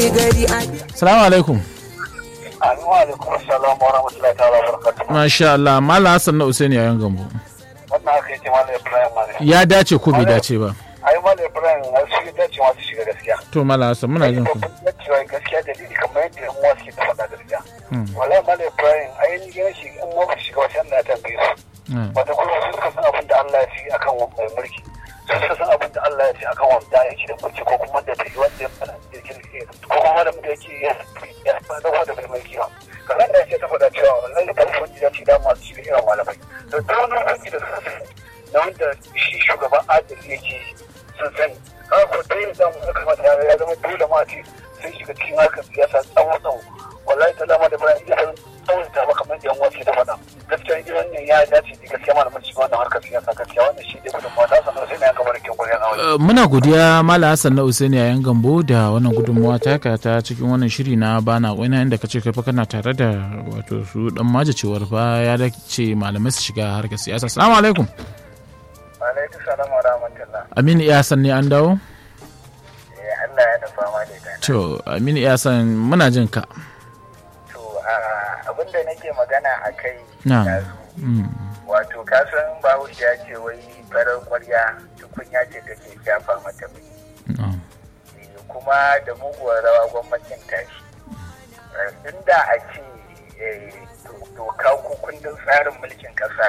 gari a salamu alaikum Assalamu alaikum assalamu wa rahmatullahi ta'ala wa barakatuh. masha Allah malam Hassan na Usaini yayin gambo Wannan haka yake Malam Ibrahim Mane. ya dace ko bai dace ba Ai Malam Ibrahim a su ya dace masu shiga gaskiya. to malam Hassan muna jin ku Babban dacewa gaskiya dalili kamar yadda yan uwa suke ta faɗa gaskiya. Wallahi Malam Ibrahim ai ni gina shi in ma ba su shiga wasu Allah ya tambaye su. Mm. Wata kuma su suka san abin da Allah ya fi akan mai mulki. Su suka san abin da Allah ya fi akan wanda yake da mulki ko kuma da bai wanda ya fara da yake ko kuma wanda da yake ya ya fara da mai mulki ba. Kamar da yake ta faɗa cewa wallahi da kuma ya ce da masu shiga irin malamai. Da duk wani aiki da suka sani na wanda shi shugaban adali yake sun sani. Haka ko dai da mu kamata ya zama dole ma ce sun shiga cikin harkar siyasa tsawon tsawo. Wallahi ta dama da bayan iya tsawon ta ba kamar da yan wasu ta faɗa. Gaskiya irin wannan ya dace da gaskiya malamin shiga wannan harkar siyasa gaskiya wannan shi ne gudunmawa ta sanar sai na yanka barkin guriyar aure. Uh, muna godiya malam Hassan na Usaini yayin gambo da wannan gudunmawa taka ta cikin wannan shiri na bana wani inda ka ce kai fa kana tare da wato su dan maje cewar fa ya dace malamai su shiga harkar siyasa assalamu alaikum Alaikum salam wa rahmatullah. Aminu Iyasan ne an dawo Allah ya da fama da ita. to Aminu Iyasan muna jin ka To abin da nake magana a kai na mm. wato kasan bahaushe ya ce wai farar kwarya tukunya ce take shafa mata mai na. kuma da muguwar rawa gwamnatin tashi inda a ce eh, doka ko kundin tsarin mulkin kasa